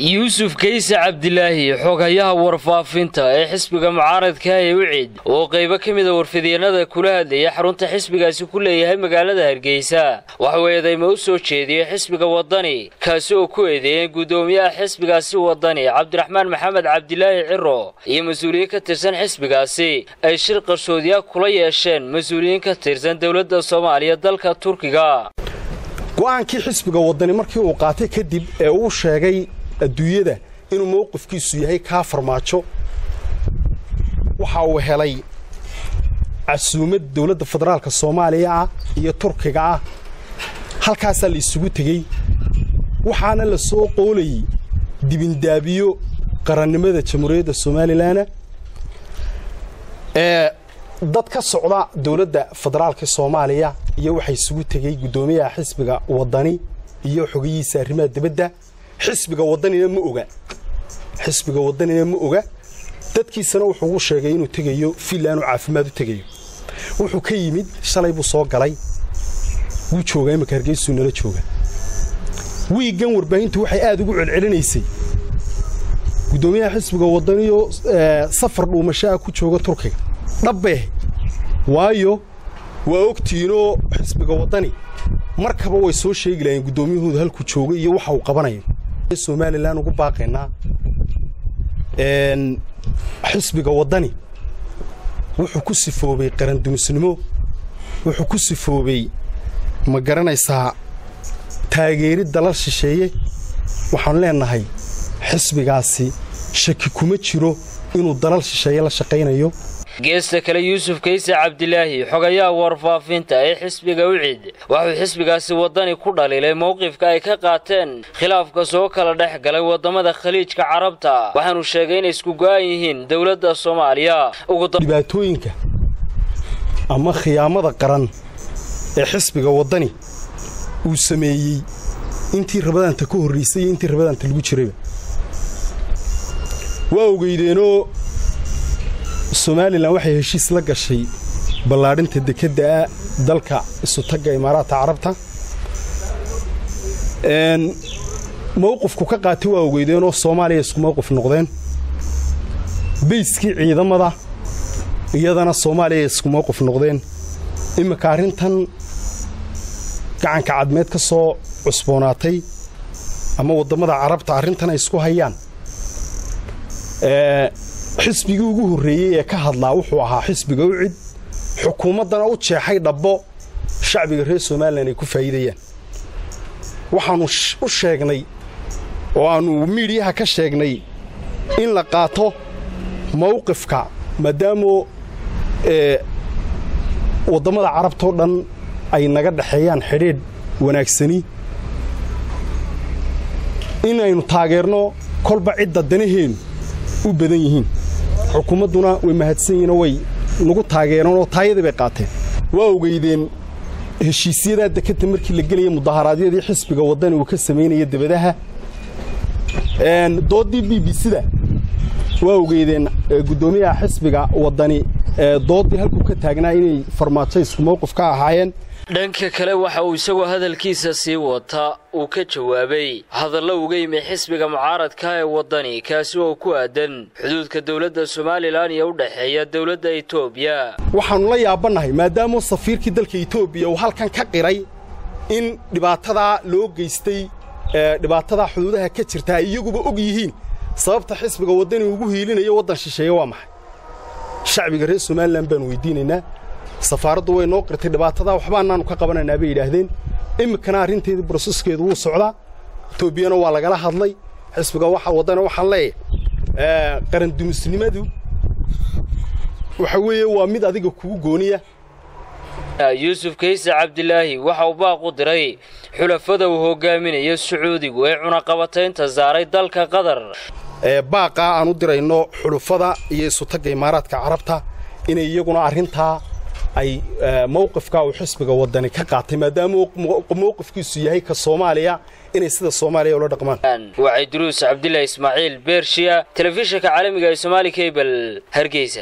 yuusuf kayse cabdilaahi xogayaha warfaafinta ee xisbiga mucaaradka ee wicid oo qaybo ka mida warfidyanada kula hadlaya xarunta xisbigaasi ku leeyahay magaalada hargeysa waxuu eedayma u soo jeediyey xisbiga wadani kaasi oo ku eedeeyeen guddoomiyaha xisbigaasi wadani cabdiraxmaan maxamed cabdilaahi ciro iyo mas-uuliyiin ka tirsan xisbigaasi ay shir qarshoodiya kula yeesheen mas-uuliyiin ka tirsan dowladda soomaaliya dalka turkiga go'aankii xisbiga wadani markii uu qaatay kadib ee uu sheegay adduunyada inuu mowqifkiisu yahay kaa farmaajo waxa uu helay casuumad dowladda federaalka soomaaliya ah iyo turkiga ah halkaasaa la isugu tegey waxaana la soo qoolayey dibindaabiyo qarannimada jamhuuriyadda somalilanna ee dad ka socda dowladda federaalka soomaaliya iyo waxaa isugu tegey guddoomiyaha xisbiga wadani iyo xogayihiisa arrimaha dibadda xisbiga wadanina ma oga xisbiga wadanina ma oga dadkiisana wuxuu ugu sheegay inuu tegayo fiilaanu caafimaad u tegayo wuxuu ka yimid shalay buu soo galay wuu joogaa imika hargeysuu nala jooga wiiggan warbaahintu waxay aad ugu celcelinaysay guddoomiyaha xisbiga wadaniyo safar dhuumasho ah ku jooga turkiga dhabbeeh waayo waa ogtiinoo xisbiga wadani markaba way soo sheegi lahayeen guddoomiyahooda halkuu jooga iyo waxa uu qabanayo somalilan ugu baaqaynaa xisbiga waddani wuxuu ku sifoobay qarandumisnimo wuxuu ku sifoobay ma garanaysaa taageerid dalal shisheeye waxaanu leennahay xisbigaasi shaki kuma jiro inuu dalal shisheeye la shaqaynayo geesta kale yuusuf kayse cabdilaahi xogayaha warfaafinta ee xisbiga wicid waxuu xisbigaasi waddani ku dhaliilay mowqifka ay ka qaateen khilaafka soo kala dhex galay waddamada khaliijka carabta waxaanu sheegay inay isku go'an yihiin dowladda soomaaliya dhibaatooyinka ama khiyaamada qaran ee xisbiga waddani uu sameeyey intii rabadaanta ka horraysay iyo intii rabadaanta lagu jirayba waa ogeydeenoo somalilan waxay heshiis la gashay ballaadhinta dekeddaa dalka isutagga imaaraadka carabta mowqifku ka qaatay waa ogeydeenoo soomaaliya isku mowqif noqdeen bayskii ciidamada iyadana soomaaliya isku mowqif noqdeen imminka arrintan gacanka cadmeed ka soo cusboonaatay ama waddammada carabta arrintan ay isku hayaan xisbigii ugu horreeyey ee ka hadlaa wuxuu ahaa xisbiga ucid xukuumaddana u jeexay dhabbo shacbiga reer somalilan ay ku faa'iidayaan waxaannu u sheegnay oo aannu miidhiyaha ka sheegnay in la qaato mawqifka maadaamoo waddammada carabtao dhan ay naga dhexeeyaan xidhiidh wanaagsani inaynu taageerno kolba cidda danaheennu u badan yihiin xukuumadduna way mahadsan yihiinoo way nagu taageereenoo taayadii bay qaateen waa ogeydeen heshiisyadaa dekadda markii la gelaya mudaharaadyadii xisbiga waddani uu ka samaynaya debadaha dooddii b b c-da waa ogeydeen guddoomiyaha xisbiga waddani dooddii halkuu ka taagnaa inay farmaajo isku mowqif ka ahaayeen dhanka kale waxa uu isagoo hadalkiisa sii wata uu ka jawaabay hadallo uga yimi xisbiga mucaaradka ee waddani kaasi oo ku aadan xuduudka dowladda somalilan iyo u dhexeeya dowladda etoobiya waxaannu la yaabannahay maadaamoo safiirkii dalka etoobiya uu halkan ka qiray in dhibaatadaa loo geystay dhibaatadaa xuduudaha ka jirta ay iyaguba og yihiin sababta xisbiga waddani ugu hiilinayo waddan shisheeye waa maxay shacbiga reer somalilan baanu weydiinaynaa safaaraddu way noo qirtay dhibaatadaa waxbaanaannu ka qabanaynaa bay yidhaahdeen iminkana arrinteedii broseskeedu wuu socdaa etoobiyana waa lagala hadlay xisbiga waddana waxaan leeyahay qarandumisnimadu waxa weeye waa mid adiga kugu gooniya yuusuf kayse cabdilaahi waxa uu baaq u diray xulafada uu hogaaminayo sacuudigu ee cunaqabataynta saaray dalka qatar baaqaa aan u dirayno xulufada iyo isutagga imaaraadka carabta inay iyaguna arrintaa ay mowqifkaa uu xisbiga waddani ka qaatay maadaama mowqifkiisu yahay ka soomaaliya inay sida soomaaliya ula dhaqmaan waa cidruus cabdilaahi ismaaciil beershiya telefishinka caalamiga ee somaali kabel hargeysa